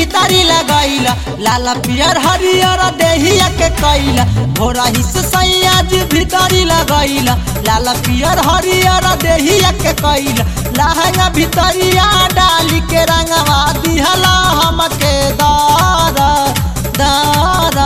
भीतरी लगैला लाला पियर हरियर देहिया के कैला भोरा हिस सैया जी भीतरी लगैला लाला पियर हरियर देहिया के कैला लहंगा भीतरिया डाली के रंगवा दिहला हमके दार दार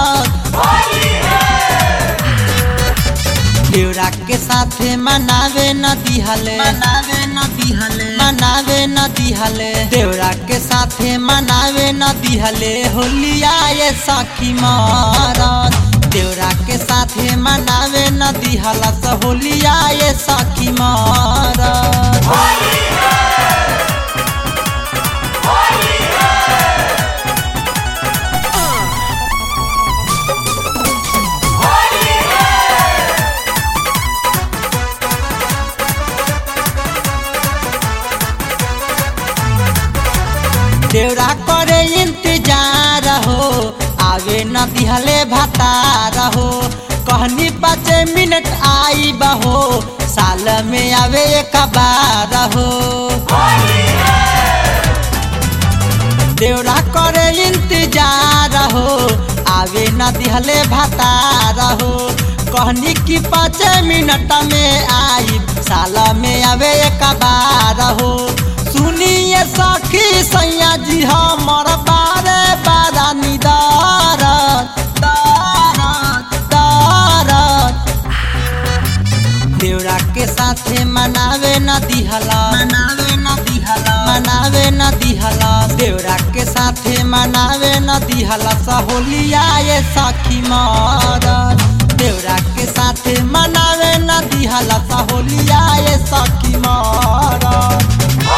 देवरा के साथे मनावे न दिहले मनावे न दिहले मनावे न दिहले देवरा के साथे मनावे न दिहले होलिया ये सखी मारत देवरा के साथे मनावे न दिहला स होलिया ये सखी मारत देवरा करे इंतजार हो आवे न दिहले भतार हो कहनी पाँच मिनट आई बहो साल में आवे एक बार हो देवरा करे इंतजार हो आवे न दिहले भतार हो कहनी कि पाँच मिनट में आई साल में आवे एक बार हो सुनिए सखी सैया जी हमर बारे बारा निदार देवरा के साथे मनावे न दिहला मनावे न दिहला मनावे न दिहला देवरा के साथे मनावे न दिहला सहोलिया ये सखी मारत देवरा के साथे मनावे न दिहला सहोलिया ये सखी मारत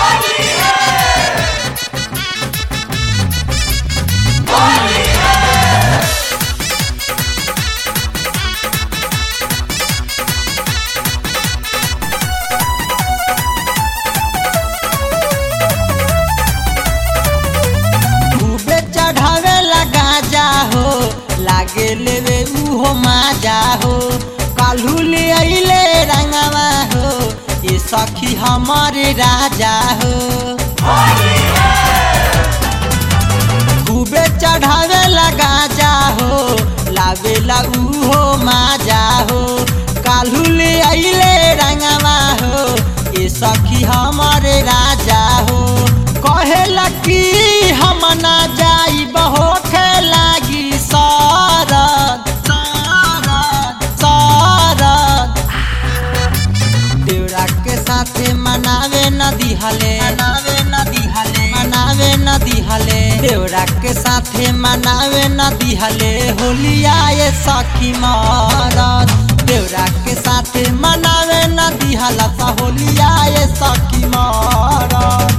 खूबे चढ़ावे लगा जा हो लागे लेवे उहो माजा हो काल्हू ले अइले रंगवा हो ये सखी हमारे राजा हो खूबे चढ़ावे लगा जा हो लावेला उहो माजा हो काल्हू ले अइले रंगवा हो ये सखी हमारे राजा हो कहेला कि हम ना जाई होखे लागी सरद सरद सरद देवरा के साथे मनावे न दिहले मनावे न दिहले मनावे न दिहले देवरा के साथे मनावे न दिहले होलिया ये सखी मारत देवरा के साथे मनावे न दिहला सा होलिया ये सखी मारत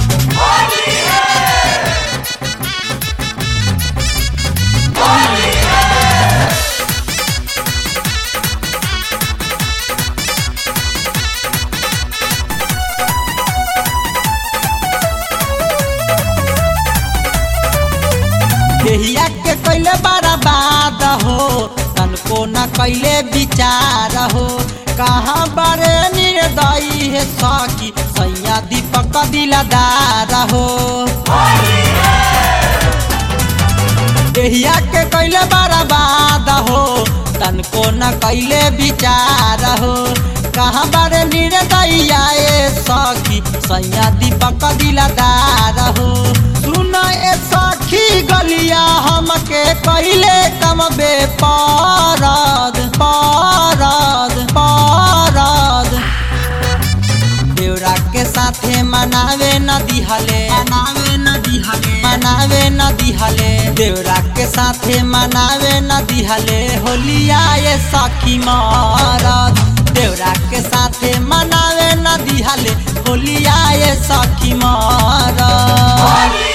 देहिया के कैले बर्बाद हो तनको न कैले विचार हो कहाँ बड़े निर्दयी है सखी सैया दीपक दिलदार हो देहिया के कैले बर्बाद हो तनको न कैले विचार हो कहाँ बड़े निर्दयी आए सखी सैया दीपक दिलदार हो सुन ए सखी गलिया हमके कैले कम बे पारद पारद पारद देवरा के साथे मनावे न दिहले मनावे न दिहले मनावे न दिहले देवरा के साथे मनावे न दिहले होलिया ये सखी मारत देवरा के साथे मनावे न दिहले होलिया ये सखी मारत